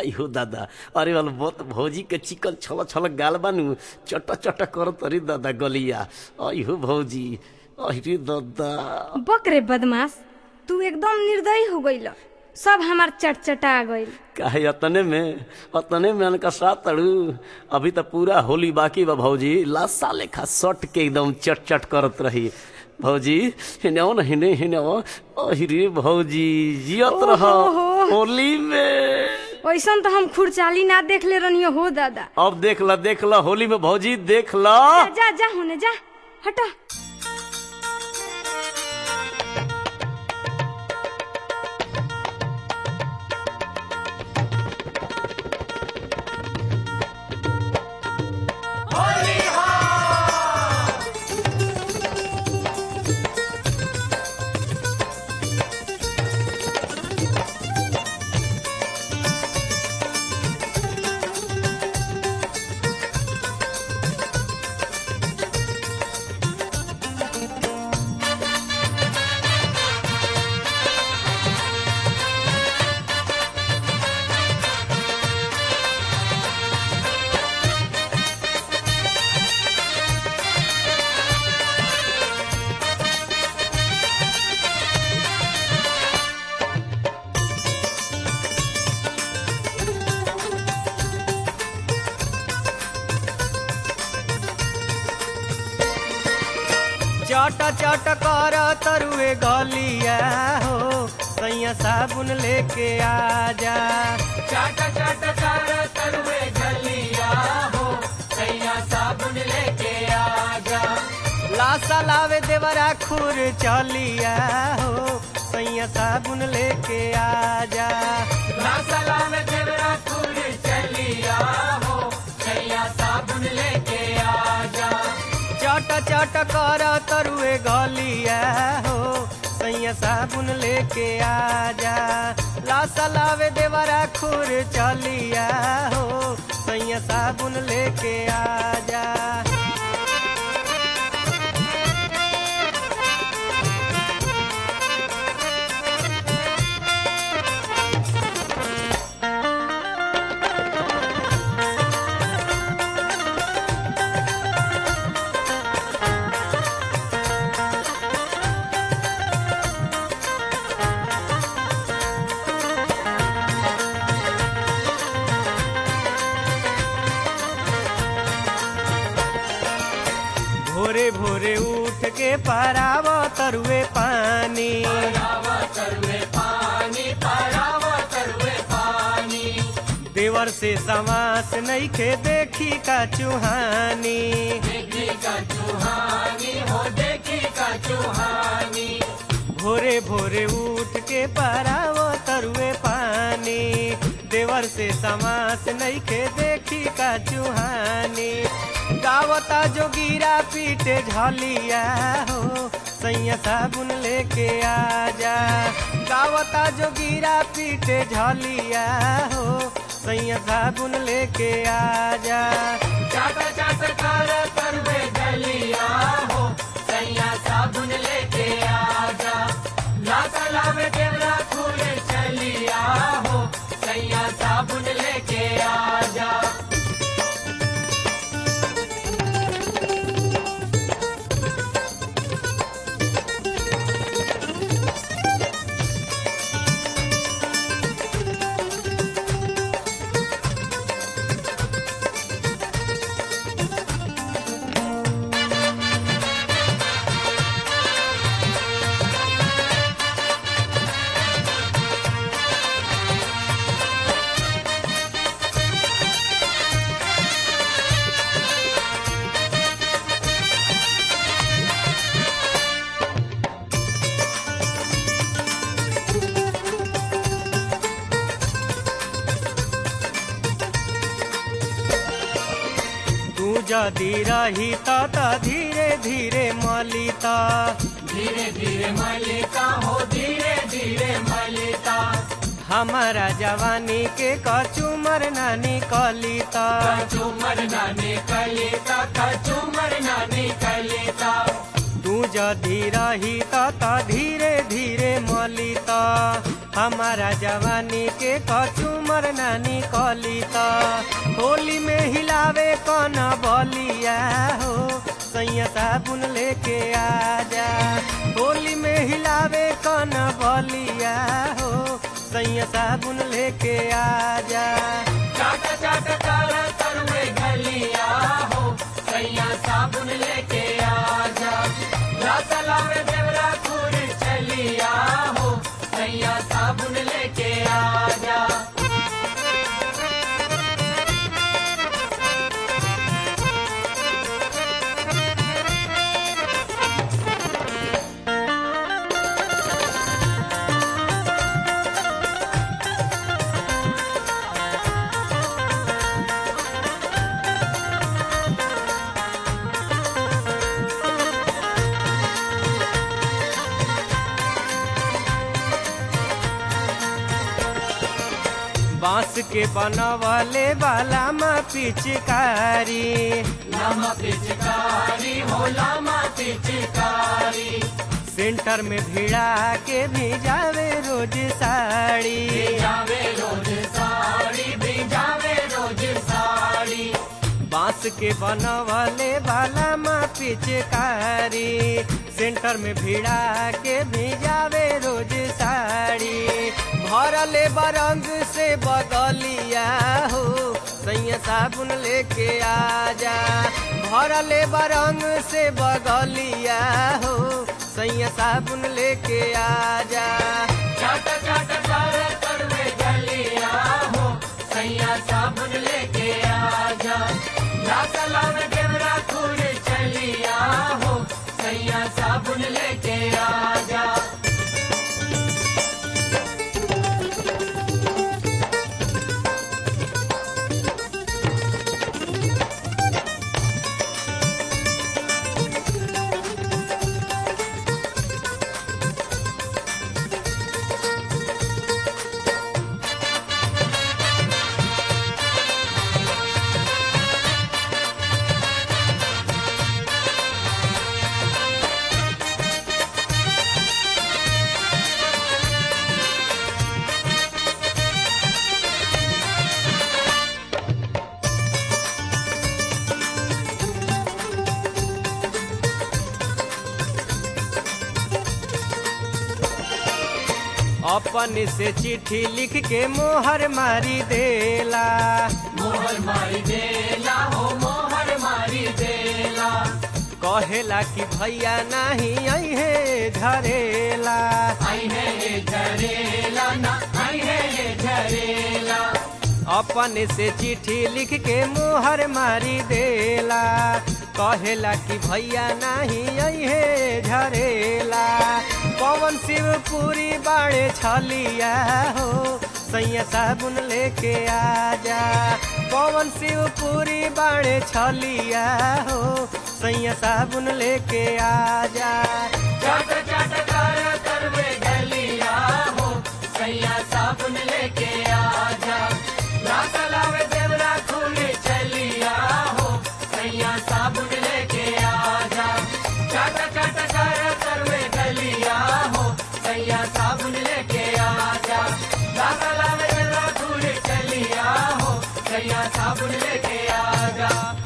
अयो दादा अरे वाल बहुत भौजी के चिकन छल छल गाल बानू चट चट कर तरी दादा गलिया अयो भौजी अरे दादा बक रे बदमाश तू एकदम निर्दयी हो गईल सब हमार चटचटा गईल काहे अतने में अतने में अनका साथ तड़ू अभी तो पूरा होली बाकी बा भौजी लासा लेखा सट के एकदम चट चट करत रही भौजी हिने न हिने हिने अहिरे भौजी जियत रह ओहो। होली में वैसन तो हम खुरचाली ना देख ले रनियो हो दादा अब देख ला देख ला होली में भौजी देख ला जा जा होने जा हटा चट चट कर तरुए गलिया हो सैया साबुन लेके आजा चाट चाट कर तरुए गलिया हो सैया साबुन लेके आजा लासा लावे देवरा खुर चलिया हो सैया साबुन लेके आजा ना सलाम देवरा खुल चलिया हो सैया साबुन लेके आजा चट चट कर तरुए गलिया हो सैया साबुन लेके आजा लासा लावे देवरा खुर चलिया हो सैया साबुन लेके आजा भोरे भोरे उठ के पराव तरुए पानी परावा तरुए पानी परावा तरुए पानी देवर से समास नहीं के देखी का चुहानी देखी का चुहानी हो देखी का चुहानी भोरे भोरे उठ के पराव तरुए पानी देवर से समास नहीं के देखी का चुहानी गावता जो गिरा पीटे झलिया हो सैया साबुन लेके आजा गावता जो गिरा पीटे झलिया हो सैया साबुन लेके आजा चाट चाट कर तरुए गलिया हो सैया साबुन लेके आजा ना सलाम देवरा खुल चलिया हो सैया साबुन लेके आजा तू जदि रही त धीरे धीरे मलिता धीरे धीरे मलिका हो धीरे धीरे मलिका हमारा जवानी के कचुमर नानी कलिता कचुमर नानी कलिता कचुमर नानी कलिता तू तू जदि रही त त धीरे धीरे मली त हमारा जवानी के कचुमर नानी कली त होली में हिलावे कन बलिया हो सैया साबुन लेके आजा होली में हिलावे कन बलिया हो सैया साबुन लेके आजा चाट चाट कर तरुए गलिया हो सैया साबुन लेके आजा रासला में देवरा खूर चलिया हो सैया साबुन लेके आजा बांस के बनवले वाला मा पिचकारी लामा पिचकारी हो लामा पिचकारी सेंटर में भिड़ा के भिजावे रोज साड़ी जावे रोज साड़ी भिजावे रोज साड़ी बांस के बनवले वाला मा पिचकारी सेंटर में भिड़ा के भिजावे रोज साड़ी भरले बरंग से बगलिया हो सैया साबुन लेके आजा भरले बरंग से बगलिया हो सैया साबुन लेके आजा चाट चाट कर तरुए गलिया हो सैया साबुन लेके आजा रासला में देवरा खूर चलिया हो सैया साबुन लेके आजा अपन से चिट्ठी लिख के मोहर मारी देला मोहर मारी देला हो मोहर मारी देला कहेला कि भैया नहीं अहे झरेला आई है ये झरेला ना आई है ये झरेला अपन से चिट्ठी लिख के मोहर मारी देला कहेला कि भैया नहीं अहे झरेला पवन शिवपुरी बाड़े छलिया हो सैया साबुन लेके आजा पवन शिवपुरी बाड़े छलिया हो सैया साबुन लेके आजा चाट चाट कर करवे गलिया हो सैया साबुन लेके आजा रासला में देवरा खूले चलिया हो सैया साबुन लेके आजा चाट चाट कर करवे गलिया हो सैया साबुन लेके आजा रासला में देवरा खूले चलिया हो सैया साबुन लेके आजा